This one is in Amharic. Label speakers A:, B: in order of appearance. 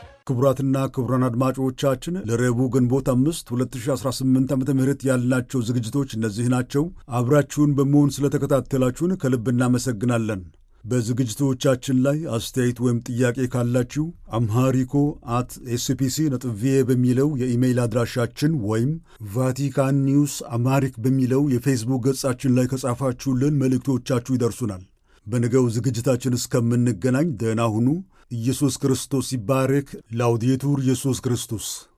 A: ክቡራትና ክቡራን አድማጮቻችን ለረቡዕ ግንቦት አምስት 2018 ዓ ም ያልናቸው ዝግጅቶች እነዚህ ናቸው። አብራችሁን በመሆን ስለተከታተላችሁን ከልብ እናመሰግናለን። በዝግጅቶቻችን ላይ አስተያየት ወይም ጥያቄ ካላችሁ አምሃሪኮ አት ኤስፒሲ ነጥብ ቪኦኤ በሚለው የኢሜይል አድራሻችን ወይም ቫቲካን ኒውስ አማሪክ በሚለው የፌስቡክ ገጻችን ላይ ከጻፋችሁልን መልእክቶቻችሁ ይደርሱናል። በነገው ዝግጅታችን እስከምንገናኝ ደህና ሁኑ። ኢየሱስ ክርስቶስ ይባረክ። ላውዴቱር ኢየሱስ ክርስቶስ